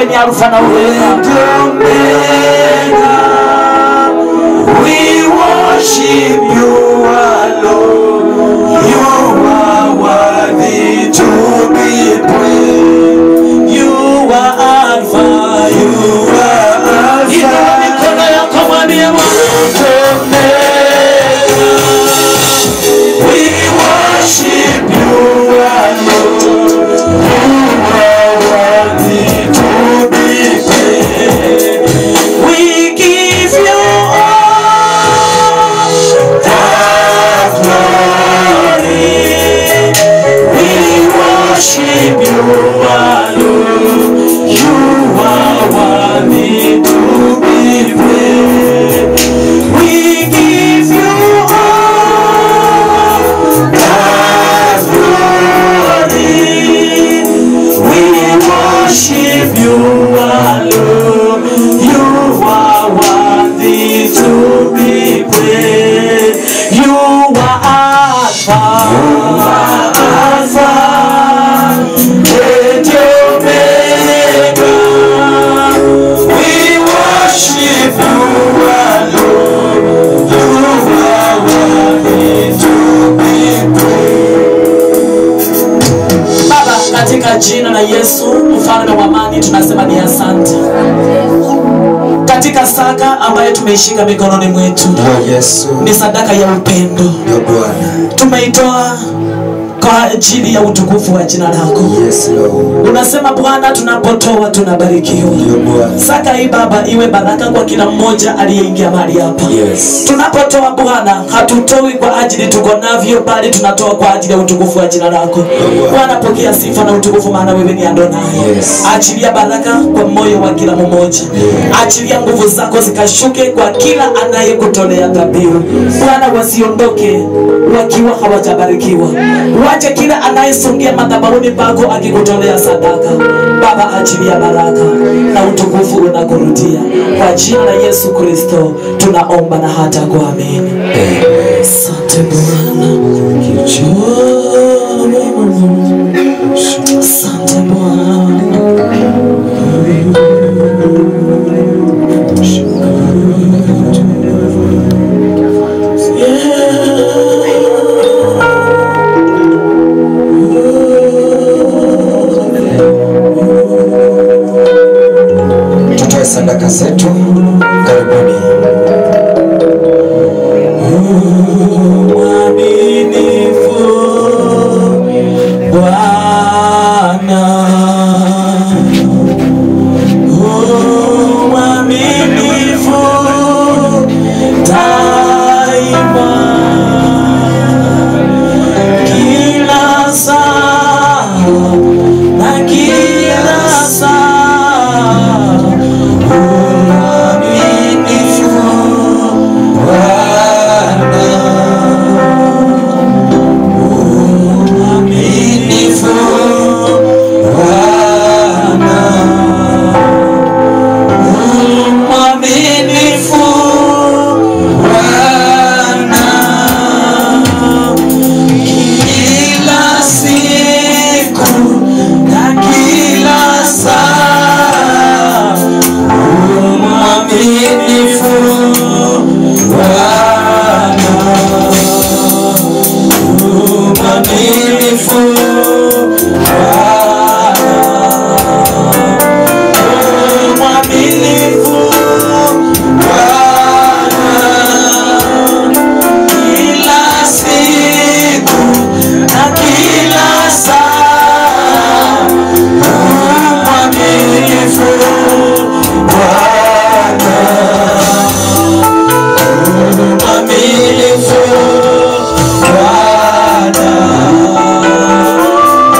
wewe ni alfa na omega We worship you alone. You are worthy to be praised. You are Alpha. You are inua Alpha. mikono yako mwambie Bwana We worship you alone. You are worthy to be praised. We give you all the glory. We worship you alone. You are worthy to be praised. We give you all the glory. We worship you alone. You are worthy to be praised. You are Alpha. Alpha. And Omega. We worship you alone. You are worthy to be praised. Baba, katika jina la Yesu mfalme wa amani, tunasema ni asante katika saka ambayo tumeishika mikononi mwetu, Ndio Yesu, ni sadaka ya upendo ndio Bwana. tumeitoa kwa ajili ya utukufu wa jina lako. Yes Lord, Unasema Bwana, tunapotoa tunabarikiwa. ndio Bwana. Saka hii Baba iwe baraka kwa kila mmoja aliyeingia mahali hapa. Yes. Tunapotoa Bwana, hatutoi kwa ajili tuko navyo, bali tunatoa kwa ajili ya utukufu wa jina lako. Bwana, pokea sifa na utukufu, maana wewe ni Adonai. Yes. Achilia baraka kwa moyo wa kila mmoja, achilia nguvu zako zikashuke kwa kila anayekutolea dhabihu. Bwana, wasiondoke wakiwa hawajabarikiwa, wache kila anayesongea madhabahuni pako akikutolea sadaka. Baba, achilia baraka na utukufu unakurudia kwa jina la Yesu Kristo tunaomba na hata kuamini. Asante Bwana. Asante Bwana. Tutoe sadaka zetu. Karibuni. Mwaminifu Bwana. U mwaminifu daima. Kila saa na kila saa u mwaminifu mwaminifu Bwana, U mwaminifu Bwana, kila siku na kila saa, U mwaminifu Bwana mwaminifu Bwana, mwaminifu Bwana, kila siku na kila saa, mwaminifu Bwana, mwaminifu Bwana